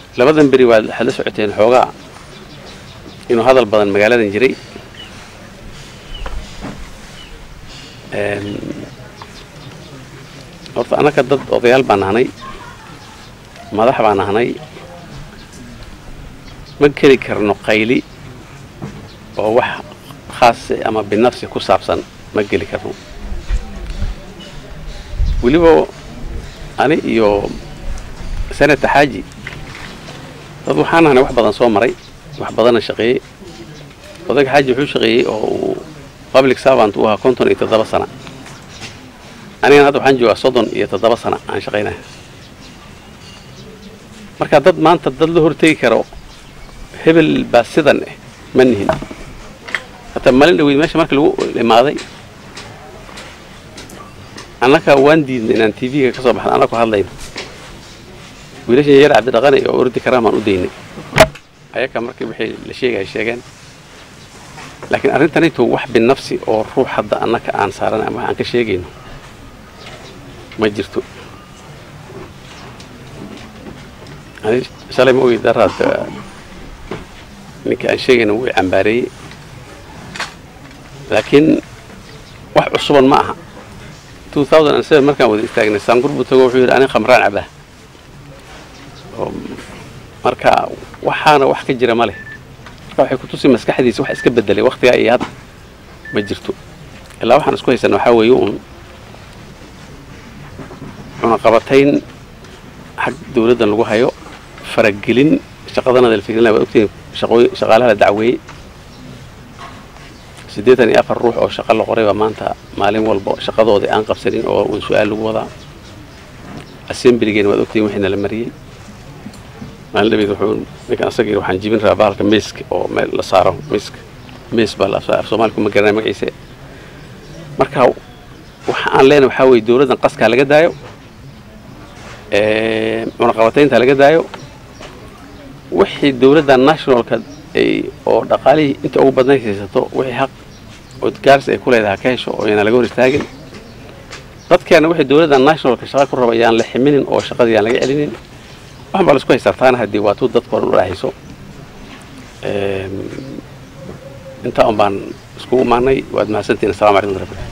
labadan beri waad waxaad la socoteen xoogaa inuu hadal badan magaaladan jiray horta annaka dad odayaal baan nahnay madax baan nahnay ma geli karno qayli oo wax khaasi ama binafsi ku saabsan ma geli karno weliba ani iyo senata xaaji dad waxaan nahnay wax badan soo maray wax badanna shaqeeyey odayga xaaji wuxuu shaqeeyey oo uu public servant uu ahaa konton iyo toddoba sana anigana hadda waxaan joogaa soddon iyo toddoba sana aan shaqaynaya marka dad maanta dad la hortegi karo hebel baa sidan eh ma nihin hataa malin dhaweyd meesha marka lagu imaaday annaka waan diidnay inaan t v-ga ka soo baxno annakoo hadlayno wiilashan yar cabdidhaqane oo ordi karaan baan u daynay ayaka markii wixii la sheegaya sheegeen laakiin arrintanayto wax binafsi oo ruux hadda annaka aan saaran ama aan ka sheegayno ma jirto ani shalay ma ogi daraad ninkii aan sheegayna wuu cambaareeyey laakiin wax cusuban ma aha markaan wada istaagnay saangur buu tago wuxuu yidhi anin khamraan cabaa marka waxaana wax ka jira ma leh marka waxay kutusi maskaxdiisa wax iska bedelay waktigaa iyo hadda ma jirto ilaa waxaan isku haysana waxaa weeye uun cunaqabatayn xag dawladdan lagu hayo faragelin shaqadanada la fikrina waad ogtihiin shaqaalaha la dacweeyey siddeetan iyo afar ruux oo shaqo la qoray baa maanta maalin walba shaqadoodii aan qabsanin oo uun su-aal lagu wadaa assemblygeena waad ogtihiin wixiina la mariyey maalin dhabeed wuxuu ninkan asagii waxaan jibin rabaa bahalka meeska oo meel la saaro meeska mees baa af soomaali kuma garanaya magaciise marka waxa aan leenahay waxaa weeye dawladdan qaskaa laga daayo cunaqabataynta laga daayo wixii dawladda nationalka ay oo dhaqaalihii inta ugu badnayd haysato wixii xaq oo gaarsi ay ku leedahay ka hesho oo yaan laga hor istaagin dadkeena wixii dawladda nationalka shaqa ku raba yaan la ximinin oo shaqadii yaan laga celinin waxan baa la isku haysartaana haddii waatuu dadka horan u dhahayso intaa un baan iskugu imaanay waad mahadsantihin assalamu alaikum warahmatullahi